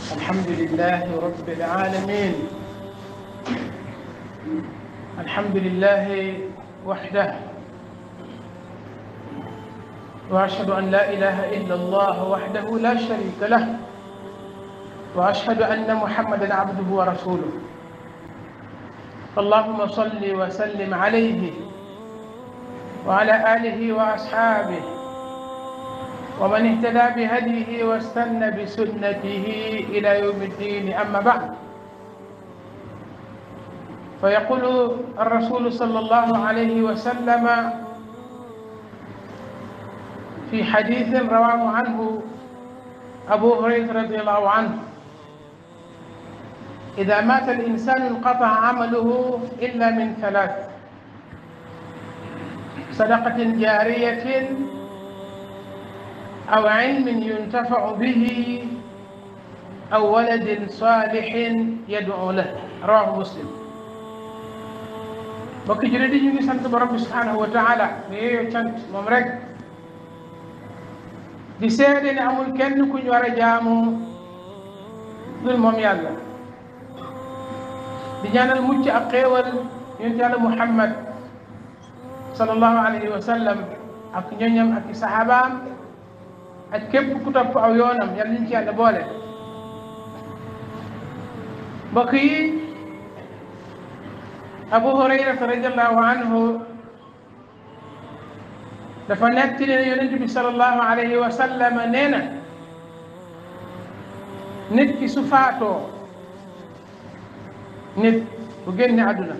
الحمد لله رب العالمين الحمد لله وحده واشهد ان لا اله الا الله وحده لا شريك له واشهد ان محمدا عبده ورسوله اللهم صل وسلم عليه وعلى اله واصحابه ومن اهتدى بهديه واستنى بسنته الى يوم الدين اما بعد فيقول الرسول صلى الله عليه وسلم في حديث رواه عنه ابو هريره رضي الله عنه اذا مات الانسان انقطع عمله الا من ثلاث صدقه جاريه أو علم ينتفع به أو ولد صالح يدعو له رواه مسلم mbokki jullit yi ñu ngi sant borom bi subhanahu wa taala mi yeyoo cant moom rek di seede ne amul kenn ku ñu war a jaamu dul moom yàlla di ñaanal mucc ak xéewal yonent yàlla Muhammad sallallahu alayhi wa sallam ak ñoñam ak i sahabaam ak képp ku topp aw yoonam yàlla ñu ci yàlla boole mbokk yi abu hurayrata radiallahu anhu dafa netti ne yonent bi salallahu alayhi wa sallam nee na nit ki su faatoo nit bu génne àdduna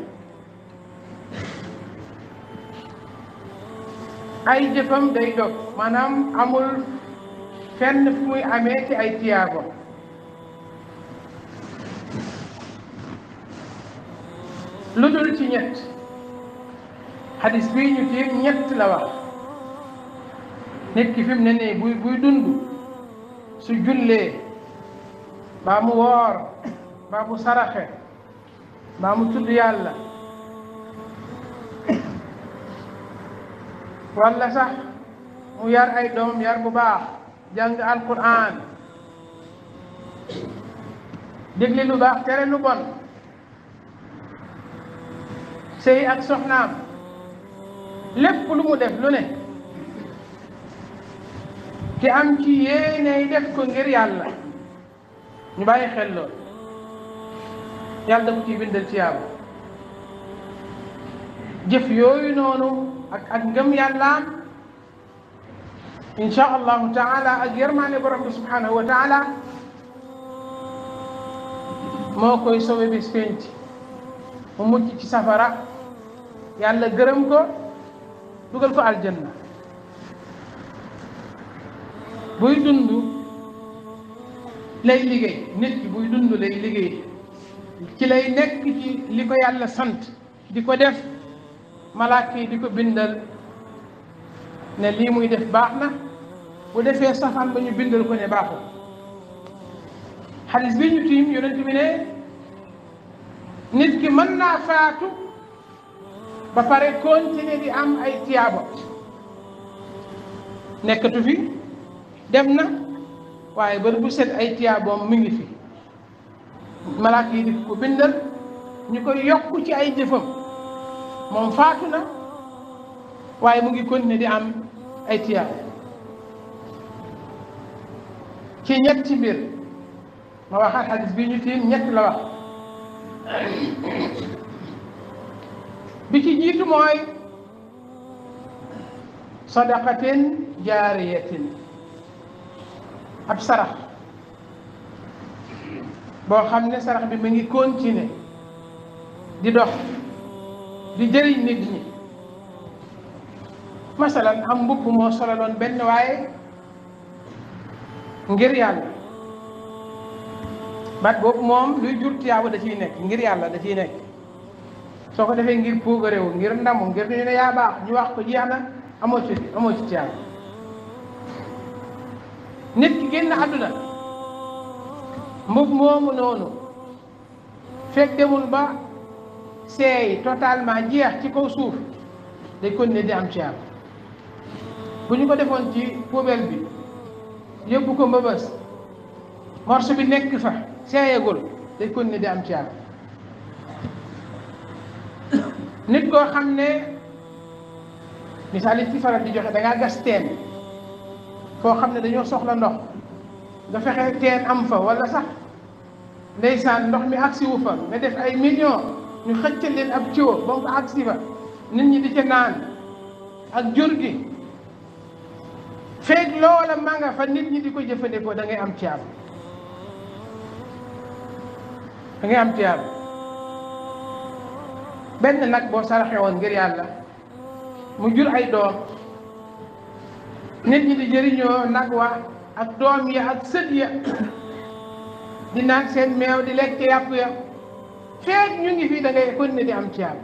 ay jëfam day dog maanaam amul fenn fu muy amee ci ay tiyaabo lu dul ci ñett xadis bii ñu tiim ñett la wax nit ki fi mu ne nii buy buy dund su jullee baa mu woor baa mu saraxe baa mu tudd yàlla walla sax mu yar ay doom yar bu baax jàng alquran dégli lu baax tere lu bon sëy ak soxnaam lépp lu mu def lu ne te am ci yéeney def ko ngir yàlla ñu bàyyi xel lool yàlla da ko ciy bindal ci yàlla jëf yooyu noonu ak ak ngëm yàllaam incha allahu taala ak yërmaane borom bi subhanahu wa taala moo koy sowe bis penc mu mucc ci safara yàlla gërëm ko dugal ko aljanna buy dund lay liggéey nit ki buy dund lay liggéey ci lay nekk ci li ko yàlla sant di ko def malaaka yi di ko bindal ne lii muy def baax na bu defee safaan ba ñu bindal ko ne baaxul xadis bi ñu tiim yonent bi ne nit ki mën naa faatu ba pare continuer di am ay tiyaabo nekkatu fi dem na waaye bër bu set ay tiyaaboom mi ngi fi malaaka yi di ko bindal ñu koy yokk ci ay jëfam moom faatu na waaye mu ngi continuer di am ay tiyaabo ci ñetti mbir ma waxaat xadis bi ñu tiim ñett la wax bi ci jiitu mooy sadaqatin jaariyatin ab sarax boo xam ne sarax bi mu ngi continuer di dox di jëriñ nit ñi masalan am mbubb moo solaloon benn waaye ngir yàlla bat boobu moom luy jur tiyaabu da ciy nekk ngir yàlla da ciy nekk soo ko defee ngir puugaréewu ngir ndamu ngir ñu ne yaa baax ñu wax ko jeex na amoo ci amoo ci tiyaabu nit ki génn àdduna mbub moomu noonu fekk demul ba seey totalement jeex ci kaw suuf day continuer di am tiyaabu bu ñu ko defoon ci poubelle bi yóbbu ko mbëbës morceau bi nekk fa seeyagul day kon ne di am tiyaaba nit koo xam ne misaal yi ci faral di joxe da ngaa gas teen foo xam ne dañoo soxla ndox nga fexe teen am fa wala sax ndeysaan ndox mi agsi wu fa nga def ay millions ñu xëccal leen ab ciwo ba mu ko agsi fa nit ñi di ca naan ak jur gi feeg loola ma nga fa nit ñi di ko jëfandikoo da ngay am tiyaaba da ngay am tiyaaba benn nag boo saraxe woon ngir yàlla mu jur ay doom nit ñi di jëriñoo nag wa ak doom ya ak sët ya di naan seen meew di lekk yàpp ya feeg ñu ngi fii da ngay kon ne di am tiyaaba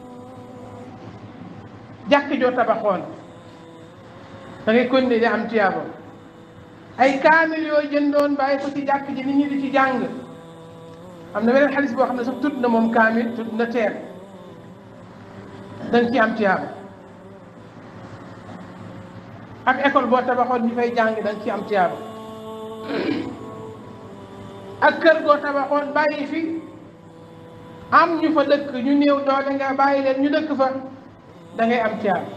jàkk joo tabaxoon da ngay kon ne di am tiyaaba ay kaamil yoo jëndoon bàyyi ko ci jàkk ji nit ñi di ci jàng am na beneen xalis boo xam ne sax tudd na moom kaamil tudd na teer da nga ci am tiyaaba ak école boo tabaxoon ñu fay jàng da nga ci am tiyaaba ak kër goo tabaxoon bàyyi fi am ñu fa dëkk ñu néew doole nga bàyyi leen ñu dëkk fa da ngay am tiyaaba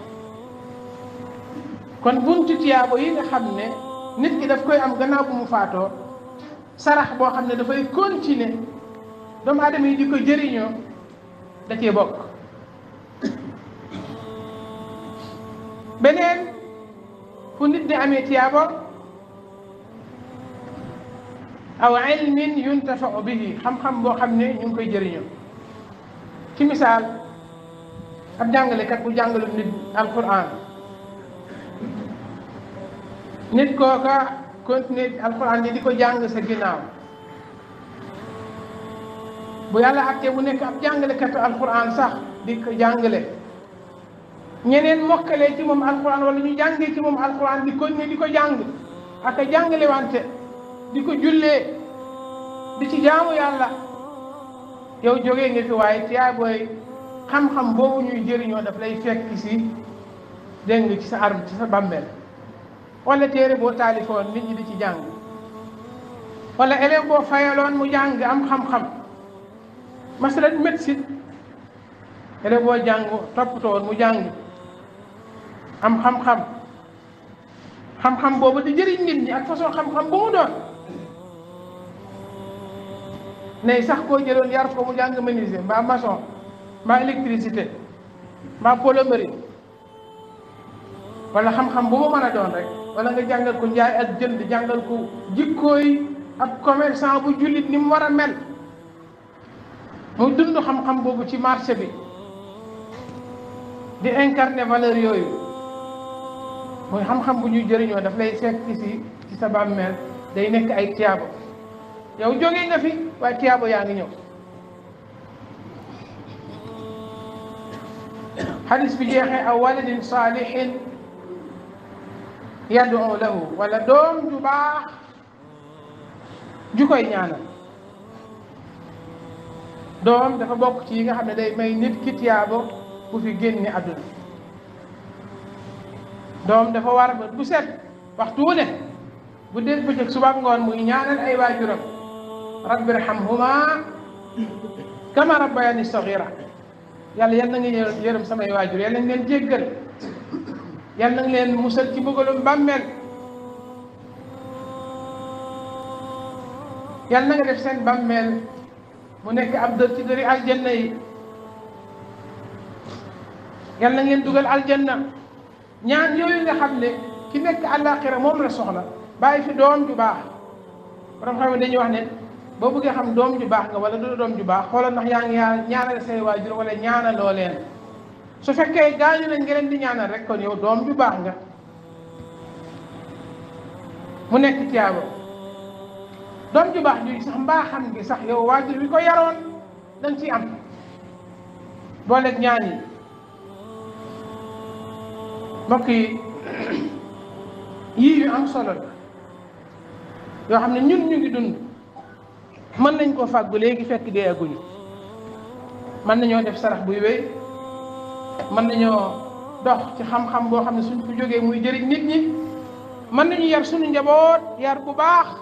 kon buntu tiyaabo yi nga xam ne nit ki daf koy am gannaaw bu mu faatoo sarax boo xam ne dafay continuer doomu aadama yi di ko jëriñoo da cee bokk beneen fu nit di amee tiyaabo aw ilmin yuntafau bihi xam-xam boo xam ne ñu ngi koy jëriñoo ci misaal ab jàngalekat bu jàngalu nit alquran nit kooka continuer alquran yi di ko jàng sa ginnaaw bu yàlla attee mu nekk ab jàngalekatu alquran sax di ko jàngale ñeneen mokkalee ci moom alquran wala ñu jàngee ci moom alquran di continuer di ko jàng ak a jàngale wante di ko jullee di ci jaamu yàlla yow jógee nga fi waaye tiyaay booy xam-xam boobu ñuy jëriñoo daf lay fekk si dégg nga ci sa arm ci sa bàmmeel wala téere boo taalifoon nit ñi di ci jàng wala élève boo fayaloon mu jàng am xam-xam masalan médecine élève boo jàng toppatoon mu jàng am xam-xam xam-xam boobu di jëriñ nit ñi ak façon xam-xam bu mu doon ne sax koo jëloon yar ko mu jàng menuisier mbaa maçon mbaa électricité mbaa plomberie wala xam-xam bu mu mën a doon rek wala nga jàngal ko njaay ak jënd jàngal ko jikkooy ab commerçant bu jullit ni mu war a mel mu dund xam-xam boobu ci marché bi di incarner valeur yooyu mooy xam-xam bu ñuy jëriñoo daf lay fekk si ci sa bàmmeel day nekk ay tiyaabo yow jógee nga fi waaye tiyaabo yaa ngi ñëw xadis bi jeexee aw waladin saalihin yad'u lahu wala doom ju baax ju koy ñaanal doom dafa bokk ci yi nga xam ne day may nit ki tiyaabo bu fi génne àdduna doom dafa war ba bu set waxtu wu ne bu dee bëccëg suba ngoon muy ñaanal ay waajuram rabbi irhamhuma kama rabbayani saghira yàlla yal na nga yërëm samay waajur yal na nga leen jéggal yal na nga leen musal ci mbugalum bàmmeel yal na nga def seen bàmmeel mu nekk ab dër ci dëri aljanna yi yal na ngeen dugal aljanna ñaan yooyu nga xam ne ki nekk àllaaxira moom la soxla bàyyi fi doom ju baax borom xam ne dañuy wax ne boo bëggee xam doom ju baax nga wala du doom ju baax xoolal ndax yaa ngi ñaanal say waajur wala ñaanaloo leen su fekkee gaañu nañ nga leen di ñaanal rek kon yow doom ju baax nga mu nekk tiyaabo doom ju baax ju sax mbaa xam gi sax yow waajur wi ko yaroon dañ ci am booleeg ñaan yi mbokk yi yii yu am solo la yoo xam ne ñun ñu ngi dund mën nañ koo fàggu léegi fekk dee aguñu mën nañoo def sarax buy wéy mën nañoo dox ci xam-xam boo xam ne suñ ko jógee muy jëriñ nit ñi mën nañu yar suñu njaboot yar bu baax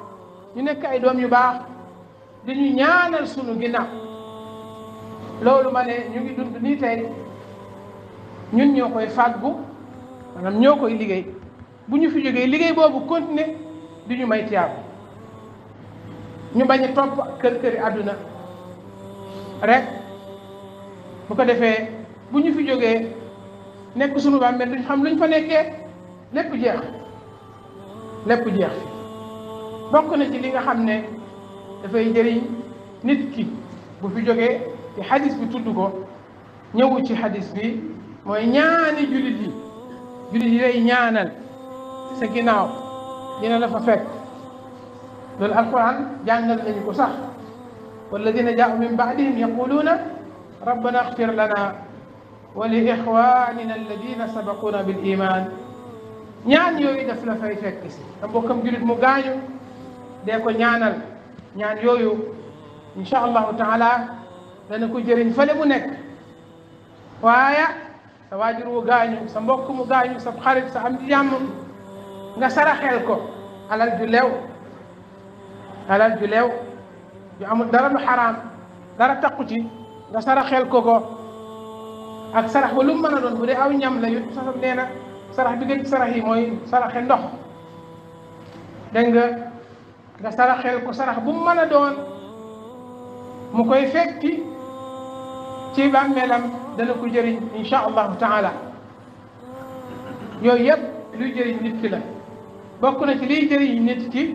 ñu nekk ay doom yu baax di ñu ñaanal sunu ginnaaw loolu ma ne ñu ngi dund nii tey ñun ñoo koy fàggu maanaam ñoo koy liggéey bu ñu fi jógee liggéey boobu continuer di ñu may tiyaabu ñu bañ a topp kër këri àdduna rek bu ko defee bu ñu fi jógee nekk sunu bàmmeel duñ xam luñ fa nekkee lépp jeex lépp jeex fi bokk na ci li nga xam ne dafay jëriñ nit ki bu fi jógee ci xadis bi tudd ko ñëwu ci xadis bi mooy ñaani jullit yi jullit yi lay ñaanal sa ginnaaw dina la fa fekk loolu alquran jàngal nañu ko sax walladina jaau min baadihim yaquluuna rabbana axfir lana wa li ixwanina alladina sabaquna bil iman ñaan yooyu daf la fay fekk si te mbokkam jullit mu gaañu dee ko ñaanal ñaan yooyu insha allahu taala dana ko jëriñ fële mu nekk waaye sa waajur wu gaañu sa mbokk mu gaañu sa xarit sa am di jàmm nga saraxel ko alal ju leew alal ju leew ju amul dara lu xaraam dara takku ci nga saraxel ko ko ak sarax ba lu mu mën a doon bu dee aw ñam la yu sax nee na sarax bi gën ci sarax yi mooy saraxe ndox dégg nga nga saraxel ko sarax bu mu mën a doon mu koy fekki ci bàmmeelam dana ko jëriñ insha allahu taala yooyu yëpp luy jëriñ nit ki la bokk na ci liy jëriñ nit ki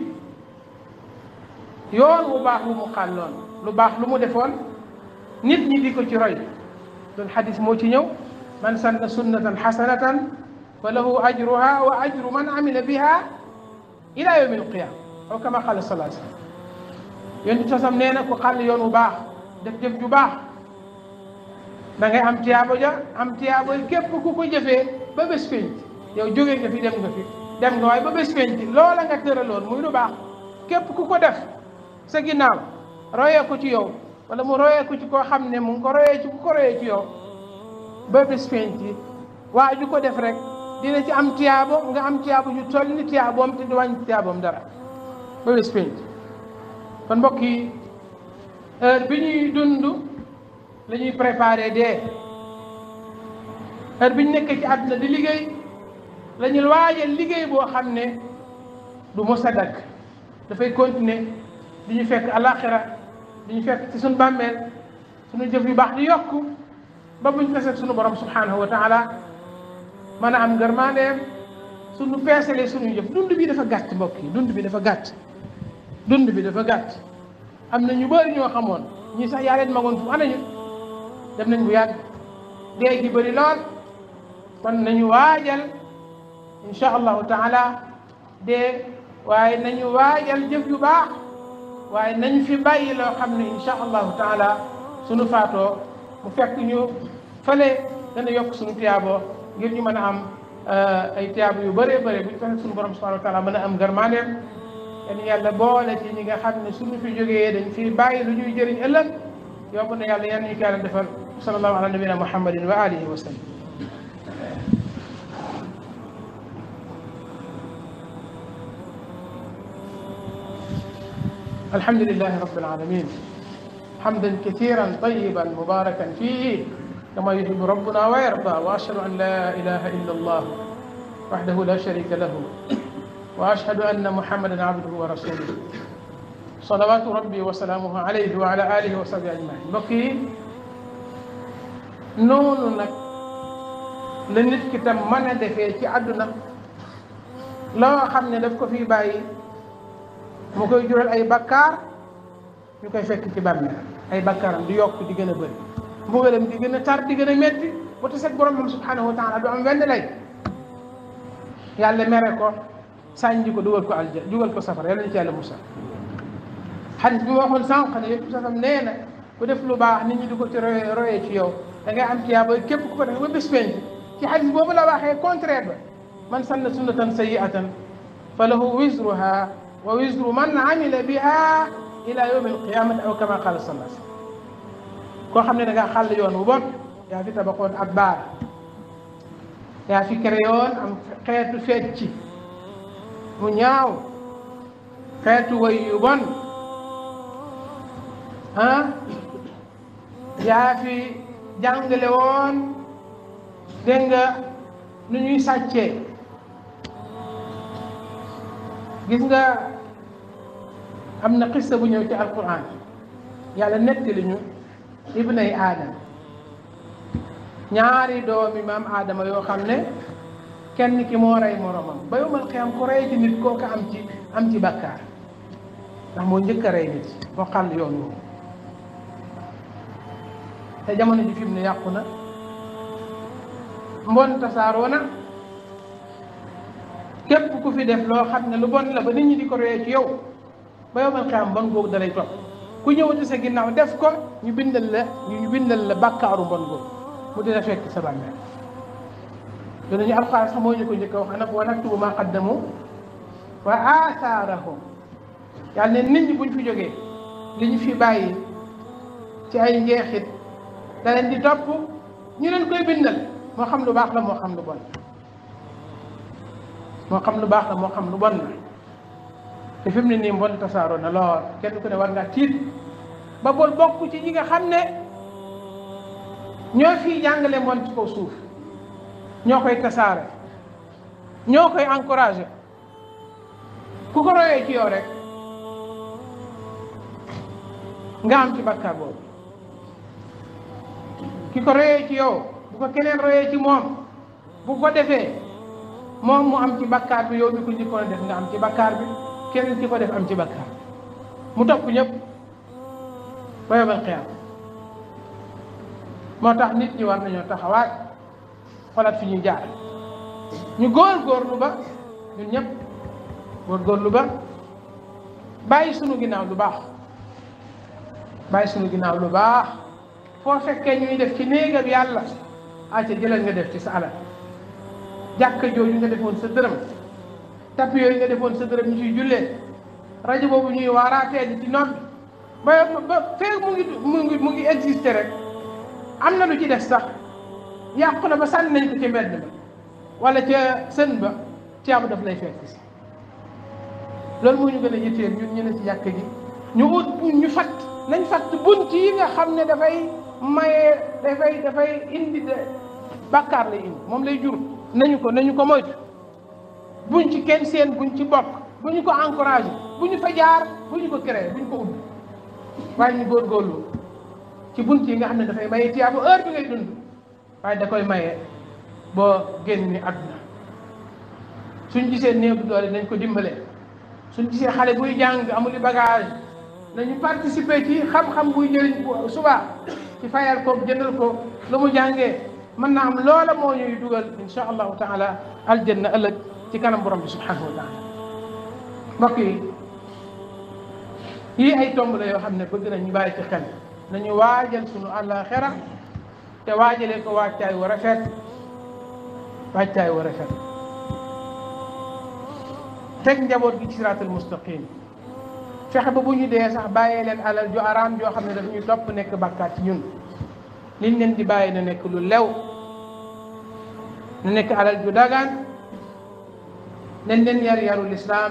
yoon bu baax lu mu xàlloon lu baax lu mu defoon nit ñi di ko ci roy loolu xadis moo ci ñëw man sanna sunnatan xasanatan fa lahu ajruha wa ajru man amila biha ila yawmi alqiyama aw kama qala salaa sallam yonent sasam nee na ku xàll yoon bu baax def jëf ju baax da ngay am tiyaabo ja am tiyaabo képp ku ko jëfee ba bés penc yow jógee nga fi dem nga fi dem nga waaye ba bés penc loola nga tëraloon muy lu baax képp ku ko def sa ginnaaw royee ko ci yow wala mu royee ko ci koo xam ne mu ngi ko royee ci ku ko royee ci yow ba bés penc waa ju ko def rek dina ci am tiyaabo nga am tiyaabo ju toll ni tiyaaboom te du wàññi tiyaaboom dara ba bés penc kon mbokk yi heure bi ñuy dund la ñuy préparé dee heure bi ñu nekkee ci àdduna di liggéey la ñuy waajal liggéey boo xam ne du mos a dakk dafay continuer di ñu fekk alaxira di ñu fekk ci suñu bàmmeel suñu jëf yu baax di yokku ba buñ taseeg suñu borom subhanahu wa taala mën a am ngërmandeem suñu peesalee suñu jëf dund bi dafa gàtt mbokk yi dund bi dafa gàtt dund bi dafa gàtt am na ñu bëri ñoo xamoon ñii sax yaa leen magoon fu anañu dem nañ bu yàgg dee gi bëri lool kon nañu waajal insha allahu taala dee waaye nañu waajal jëf yu baax waaye nañu fi bàyyi loo xam ne insha allahu taala suñu faatoo mu fekk ñu fële dana yokk suñu tiyaaboo ngir ñu mën a am ay tiyaabo yu bëree bëri bu ñu fexe suñu borom subhanahu wa taala mën a am gërmandeem yan yàlla boole ci ñi nga xam ne suñu fi jógee dañ fi bàyyi lu ñuy jëriñ ëllëg yomb na yàlla yan ñu kaala defal sallallahu ala nabina muhammadin wa alihi wa sallam الحمد لله رب العالمين حمدا كثيرا طيبا مباركا فيه كما يحب ربنا ويرضى واشهد ان لا اله الا الله وحده لا شريك له واشهد ان محمدا عبده ورسوله صلوات ربي وسلامه عليه وعلى اله وصحبه اجمعين mbokk yi noonu nag la nit ki tam mën a defee ci àdduna loo xam ne daf ko fi bàyyi mu koy jural ay bakkaar ñu koy fekk ci bàmmeel ay bakkaaram di yokk di gën a bëri mbugalam di gën a tar di gën a métti bu taseeg borom moom subhanahu wa taala du am wenn lay yàlla mere ko sànji ko dugal ko alja dugal ko safara yàlla ñu ci yàlla musal xadis bi ma waxoon sànq ne yëpp safam nee na ku def lu baax nit ñi di ko ci royee royee ci yow da ngay am tiyaaba képp ku ko def ba bés penc ci xadis boobu la waxee contraire ba man sanna sunnatan sayyi'atan fa lahu wisruha wa wisru man amila biha ila yawmi alqiyamati aw kama qala sallallahu alayhi wasallam koo xam ne da ngaa xàll yoon bu bon yaa fi tabaxoon ab baar yaa fi créé yoon am xeetu fecc mu ñaaw xeetu way yu bon ah yaa fi jàngale woon dégg nga nu ñuy sàccee gis nga am na xissa bu ñëw ci alquran yàlla nettali ñu ibnay aadama ñaari doomi maam aadama yoo xam ne kenn ki moo rey moromam ba yomal xiyam ku rey ci nit kooku am ci am ci bakkaar ndax moo njëkk a rey nit moo xàll yoon woowu te jamono ji fi mu ne yàqu na mbon tasaaroo na képp ku fi def loo xam ne lu bon la ba nit ñi di ko royee ci yow ba yomal xiyam bon googu dalay topp ku ñëwati sa ginnaaw def ko ñu bindal la ñu bindal la bàkkaaru bon googu mu dina fekk sa bàmmeel yooyu ñu alxuraan sax moo ñu ko njëkk a wax nag wa naktubu ma qaddamu wa aathaarahum yàlla ne nit ñi buñ fi jógee li ñu fi bàyyi ci ay njeexit da leen di topp ñu leen koy bindal moo xam lu baax la moo xam lu bon moo xam lu baax la moo xam lu bon la te fi mu ne nii mbon tasaaroo na lool kenn ku ne war ngaa tiit ba bool bokk ci ñi nga xam ne ñoo fiy jàngale mbon ci kaw suuf ñoo koy tasaare ñoo koy encouragé ku ko royee ci yow rek nga am ci bakkaar boobu ki ko royee ci yow bu ko keneen royee ci moom bu ko defee moom mu am ci bakkaar bi yow mi ko njëkkoon a def nga am ci bakkaar bi keneen ki ko def am ci bakkaar mu topp ñëpp ba yomal xiyaam moo tax nit ñi war nañoo taxawaat xoolaat fi ñuy jaar ñu góor-góorlu ba ñun ñëpp góor-góorlu ba bàyyi sunu ginnaaw lu baax bàyyi sunu ginnaaw lu baax foo fekkee ñuy def ci néegam yàlla acca jëlal nga def ci sa alal jàkka jooju nga defoon sa dërëm tapi yooyu nga defoon sa dërëm ñu ciy jullee rajo boobu ñuy waaraatee di ci noppi ba ba feeg mu ngi mu ngi mu ngi existé rek am na lu ci def sax yàqu na ba sànni nañ ko ci mbedd ba wala ca sën ba caabu daf lay fekk si loolu moo ñu gën a yitteel ñun ñu ne ci jàkka ji ñu ut ñu fat nañ fat bunt yi nga xam ne dafay maye dafay dafay indi de bàkkaar lay indi moom lay jur nañu ko nañu ko moytu buñ ci kenn seen buñ ci bokk bu ñu ko encouragé bu ñu fa jaar bu ñu ko créé bu ñu ko ubbi waaye ñu góorgóorlu ci bunt yi nga xam ne dafay maye tiyaabu heure bi ngay dund waaye da koy maye boo génn àdduna suñ gisee néew bu doole nañ ko dimbale suñ gisee xale buy jàng amuli bagage nañu participer ci xam-xam buy jëriñ suba ci fayal ko jëndal ko lu mu jàngee mën naa am loola moo ñuy dugal insha allahu taala aljanna ëllëg ci kanam borom bi subhanahu wa taala mbokk yi yii ay tomb la yoo xam ne bëgg nañu bàyyi ci xel nañu waajal sunu àllaaxira te waajalee ko waajtaay wu rafet waajtaay wu rafet teg njaboot gi ci siraatul mustaqim fexe ba bu ñu dee sax bàyyee leen alal ju araam joo xam ne daf ñu topp nekk bàkkaat ci ñun liñ leen di bàyyi na nekk lu lew na nekk alal ju dagaan nañ leen yar yarul islaam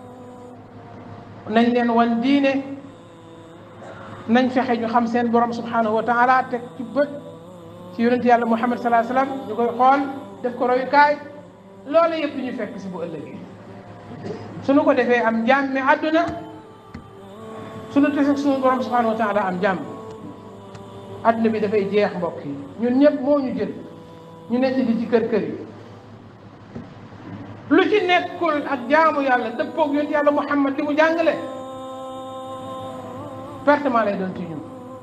nañ leen wan diine nañ fexe ñu xam seen borom subhanahu wa taala teg ci bët ci yonent yàlla muhammad salaa sallam ñu koy xool def ko royukaay loolu yëpp ñu fekk si bu ëllëgee suñu ko defee am jàmmi àdduna suñu tese suñu borom subhanahu wa taala am jàmm àdduna bi dafay jeex mbokk yi ñun ñëpp moo ñu jël ñu nekk di ci kër kër yi lu ci nekkul ak jaamu yàlla dëppoog yonent yàlla muhammad li mu jàngale pertement lay doon ci ñun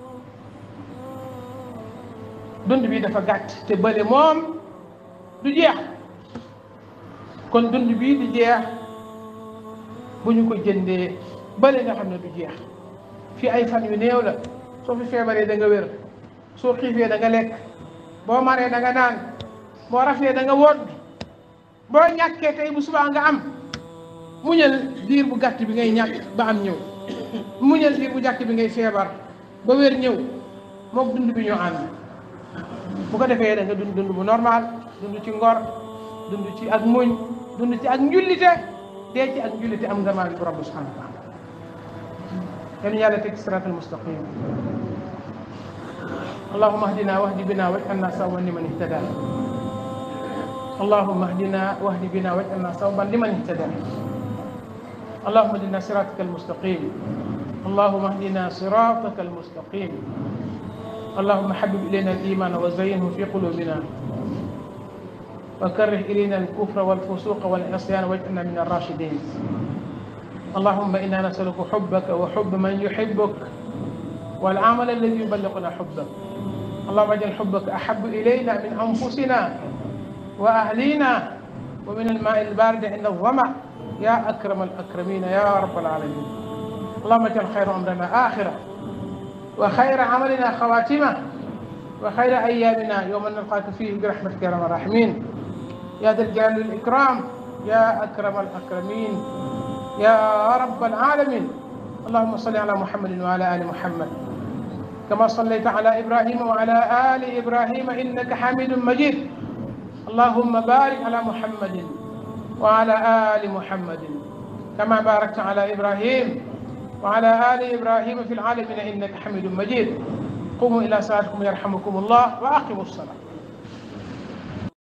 dund bi dafa gàtt te bële moom du jeex kon dund bii di jeex bu ñu ko jëndee bële nga xam ne du jeex fii ay fan yu néew la soo fi feebaree da nga wér soo xiifee da nga lekk boo maree da nga naan boo raflee da nga wodd boo ñàkkee tey bu subaa nga am muñal diir bu gàtt bi ngay ñàkk ba am ñëw muñal diir bu gàtt bi ngay feebar ba wér ñëw mook dund bi ñoo ànd bu ko defee da nga dund dund bu normal dund ci ngor dund ci ak muñ dund ci ak njullite dee ci ak njullite am nga maa borom bi subhanahu wa taala yan yàlla teg siraatal mustaqim allahuma ahdina wahdi bina waj'alna sawaban liman ihtada allahuma ahdina wahdi bina waj'alna sawaban liman ihtada allahuma ahdina siraataka almustaqim allahuma ahdina siraataka almustaqim اللهم حبب إلينا الإيمان وزينه في قلوبنا وكره إلينا الكفر والفسوق والعصيان واجعلنا من الراشدين اللهم إنا نسألك حبك وحب من يحبك والعمل الذي يبلغنا حبك اللهم اجعل حبك أحب إلينا من أنفسنا وأهلينا ومن الماء البارد عند الظمأ يا أكرم الأكرمين يا رب العالمين اللهم اجعل خير أمرنا آخرة وخير عملنا خواتمه وخير أيامنا يوم نلقاك فيه برحمتك يا أرحم الراحمين يا ذا الجلال والإكرام يا أكرم الأكرمين يا رب العالمين اللهم صل على محمد وعلى آل محمد كما صليت على إبراهيم وعلى آل إبراهيم إنك حميد مجيد اللهم بارك على محمد وعلى آل محمد كما باركت على إبراهيم وعلى آل إبراهيم في العالمين إنك حميد مجيد قوموا إلى صلاتكم يرحمكم الله وأقيموا الصلاة